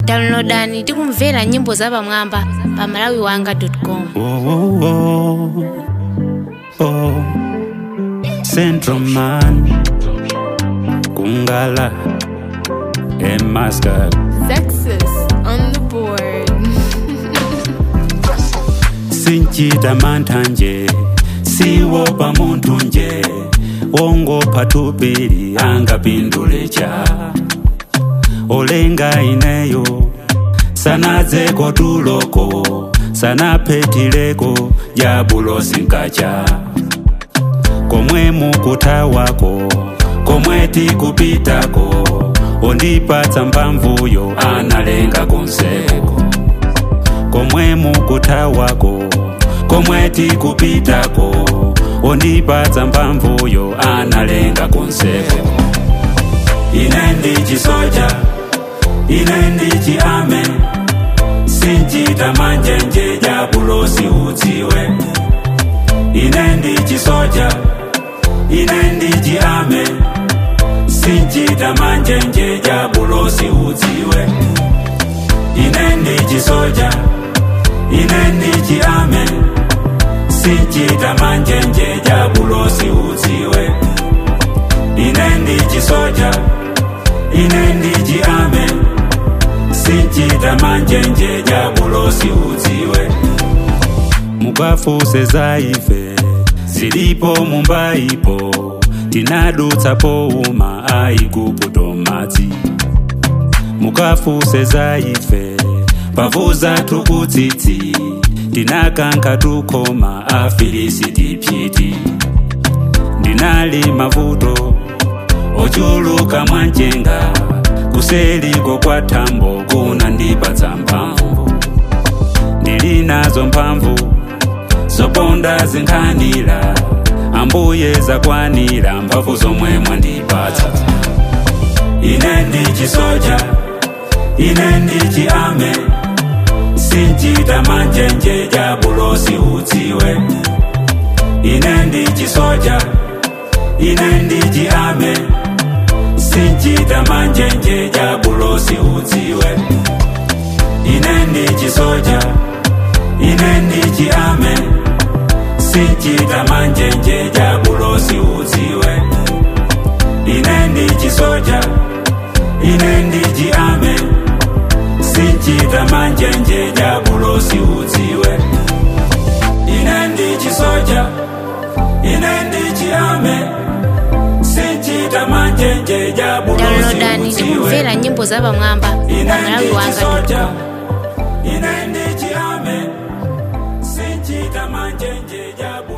downloadani tikumvera nyimbo zapamwamba pa malawiwanga.com Oh, oh, oh, oh. Central Man Kungala and Muscat Sexus on the board. sinchita mantha nje siwopa munthu nje wongopha tupili angapindule cha olenga ineyo sanadzeko tuloko sanaphetileko jabulo sinkacha komwe mukutawako komwe tikupitako ondipatsa mphamvuyo analenga konseko komwe mukutawako komwe tikupitako ondipatsa mphamvuyo analenga konseko ine ndichi soja ine ndichi ame sinchita manjenje jabulosi udziwe ine ndichi soja ine ndichi ame sinchita manjenje jabulosi udziwe ine ndichi soja ine ndichi ame sinchita manjenje jabulosi udziwe ine ndichi soja ine ndichi ame sinchita manjenje jabulosi udziwe mukafuse za ife zilipo mumbaipo tinadutsa pouma aiguputo madzi mukafuse za ife pavuza tukutsitsi tinakanka tukoma afilisiti pyiti ndinali mavuto ochuluka mwanjenga kuseliko kwa thambo kunandipatsa mphamvu ndili nazo mphamvu zoponda zinkhanira ambuye zakwanira mphamvu zomwe mwandipatsa ine ndichi soja ine ndichi ame sinchita manjenje jabulosi udziwe ine ndichi soja ine ndichi ame sinchita manjenje jabulosi udziwe ine ndichi soja ine ndichi ame sinchita manjenje jabulosi udziwe ine ndichi soja ine ndichi ame sinchita manjenje jabulosi udziwe ine ndichi soja ine ndichi ame sinchita manjenje jabulosi downloadani udziwe tikumvera nyimbo zapamwamba pa ine ndichi soja malawiwanga.com ine ndichi ame sinchita manjenje jabu